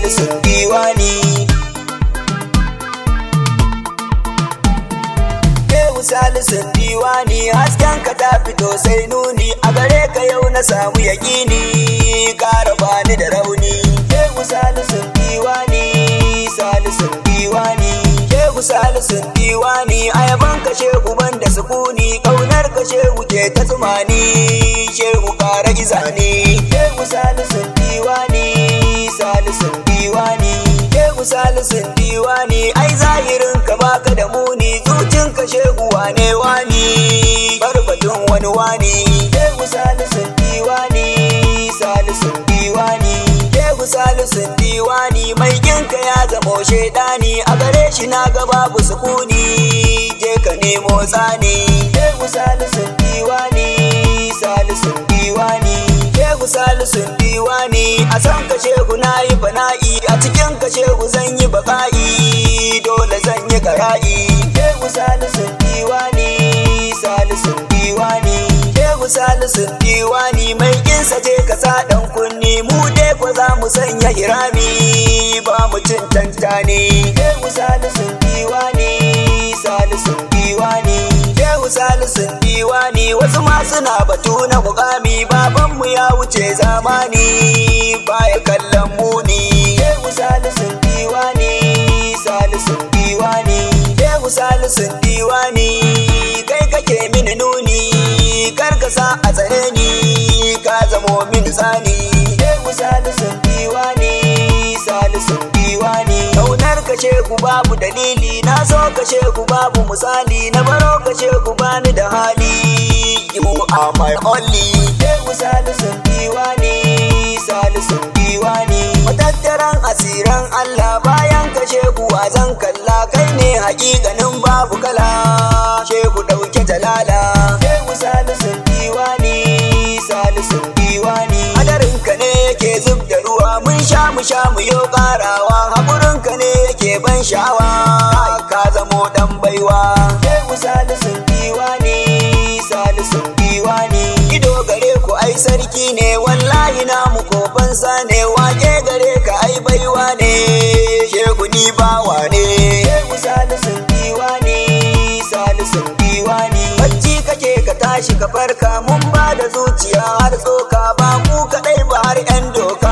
salisun diwani Shehu salisun diwani hasken ka ta fito sai nuni a gare ka yau na samu yaƙini ƙara bani da rauni Shehu salisun diwani salisun diwani Shehu salisun diwani ayaban ka shehu banda sukuni kaunar ka shehu ke ta tsumani shehu ƙara izani Shehu salisun diwani salisun diwani Shehu salisun diwani ai zahirin ka baka da muni zucin ka shehu wane wani barbatun wani wani Shehu salisun diwani salisun diwani Shehu salisun diwani mai ginka ya zamo shaidani a gare shi na ga babu sukuni je ka nemo tsani Shehu salisun diwani salisun diwani Shehu salisun diwani a san ka shehu na yi fana'i a cikin ka shehu zan yi baka'i dole zan yi kara'i Shehu salisun diwani salisun diwani Shehu salisun diwani mai kinsa je ka sa dan kunni mu dai ko za mu sanya hirami ba mu cin tantani Shehu salisun diwani salisun diwani Shehu salisun diwani wasu ma suna batu na mukami babanmu ya wuce zamani baya kallon muni Shehu salisun diwani salisun diwani Shehu salisun diwani kai kake mini nuni kar ka sa a tsare ni ka zamo mini tsani Shehu salisun diwani salisun diwani kaunar ka shehu babu dalili na so ka shehu babu misali na baro ka shehu bani da hali you are my only Shehu salisun diwani salisun diwani matattaran asiran Allah bayan ka shehu zan kalla kai ne hakikanin babu kala shehu dauke jalala shehu salisun diwani salisun diwani hadarin ka ne yake zub da ruwa mun sha mu sha mu yo karawa hakurin ka ne yake ban sha'awa ka zamo dan baiwa shehu salisun diwani salisun diwani ido gare ku ai sarki ne wallahi na mu kofansa ne wake gare ka ai baiwa ne shehu ni bawa ne shehu salisun diwani salisun diwani bacci kake ka tashi ka farka mun ba da zuciya har tsoka ba mu kadai ba har yan doka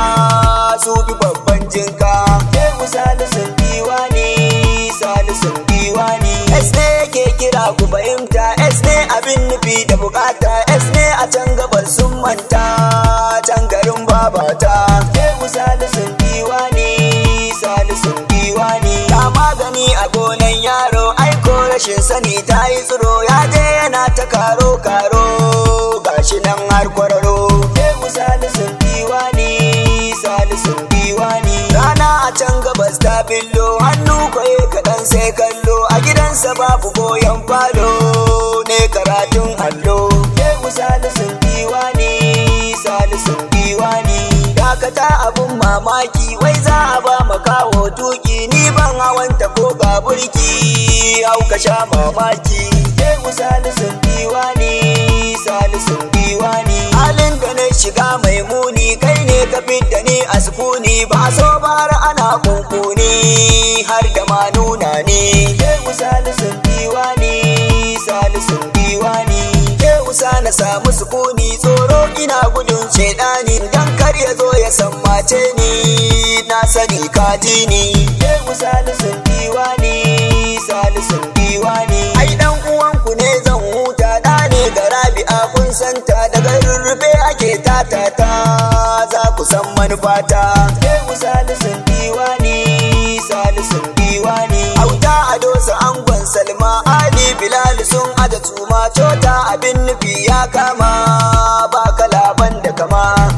su bi babban jinka shehu salisun diwani salisun diwani es ne yake kira ku fahimta es ne abin nufi da bukata es ne a can gabar sun manta can garin babata shehu salisun diwani salisun diwani ta magani a gonan yaro aiko rashin sani ta yi tsiro ya je yana ta karo karo gashi nan har kwararo shehu salisun diwani salisun diwani rana a can gabas ta billo hannu kwaye kaɗan sai kallo a gidansa babu goyon falo ne karatun allo shehu salisun diwani salisun diwani dakata abun mamaki wai za a ba makawo tuki ni ban hawanta ko ga burki hau ka sha mamaki shehu salisun diwani salisun diwani halin da na shiga mai muni kai ne ka fidda ni a sukuni ba so bar ana kunkuni har da ma nuna ni shehu salisun diwani salisun diwani shehu sa na samu sukuni tsoro ina gudun shaidani dan kar ya zo ya sammace ni na sani kaji ni shehu salisun diwani salisun diwani ai dan uwanku ne zan huta da ne ga rabi'a kun santa daga rurrufe ake tatata za ku san manufata shehu salisun diwani salisun diwani auta a dosa angon salma ali bilal sun aja tuma cota abin nufi ya kama ba kalaban da kama